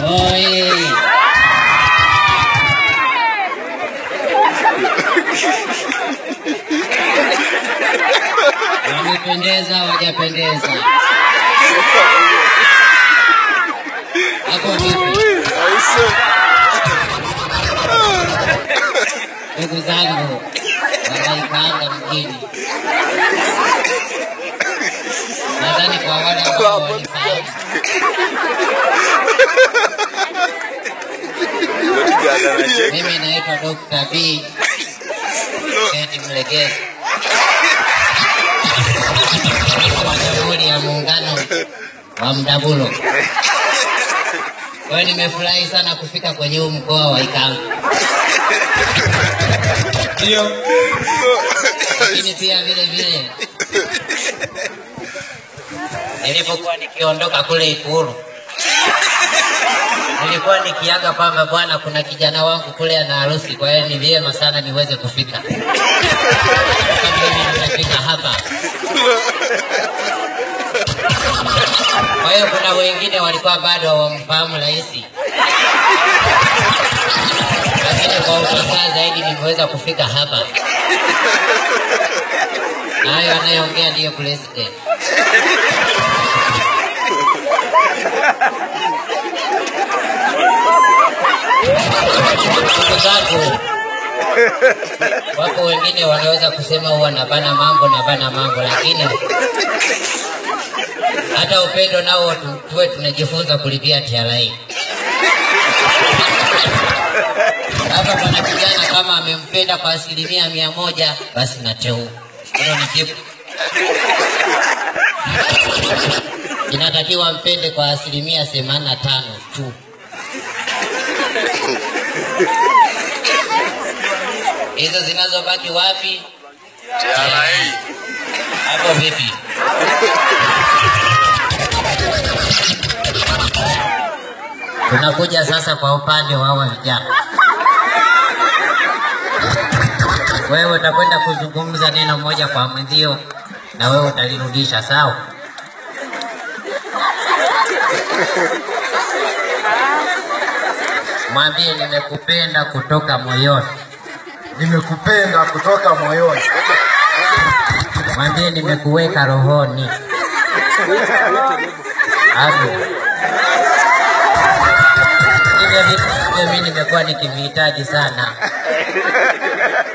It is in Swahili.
Oi. Wamependeza, hawajapendeza? Hapo vipi? Ndugu zangu wanaikaanga mjini, nadhani kwa wale ambao walifahamu Mimi naitwa Dr. B. Kennedy Mlegezi. Rais wa Jamhuri ya Muungano wa Mdabulo. Kwa hiyo nimefurahi sana kufika kwenye huu mkoa wa Ikanga. Ndio. Lakini pia vile vile nilipokuwa nikiondoka kule Ikulu nilikuwa nikiaga kwamba bwana, kuna kijana wangu kule ana harusi, kwa hiyo ni vyema sana niweze kufika. Sasa mimi nimefika hapa. Kwa hiyo kuna wengine walikuwa bado hawamfahamu rais, lakini kwa ufasaha zaidi nimeweza kufika hapa, na hayo anayeongea ndiyo president. Ndugu zangu, wapo wengine wanaweza kusema huwa nabana mambo nabana mambo, lakini hata upendo nao tu- tuwe tunajifunza kulipia TRA. Hapa pana kijana kama amempenda kwa asilimia mia moja, basi nateu hilo ni jibu. Inatakiwa mpende kwa asilimia themanini na tano tu. Hizo zinazobaki wapi? Hapo vipi? Tunakuja sasa kwa upande wa hawa vijana. Wewe utakwenda kuzungumza neno moja kwa mwenzio na wewe utalirudisha, sawa? Mwambie nimekupenda kutoka moyoni. Nimekupenda kutoka moyoni. Mwambie nimekuweka rohoni. Hapo. Hivyo vitu hivyo mimi nimekuwa nikivihitaji sana.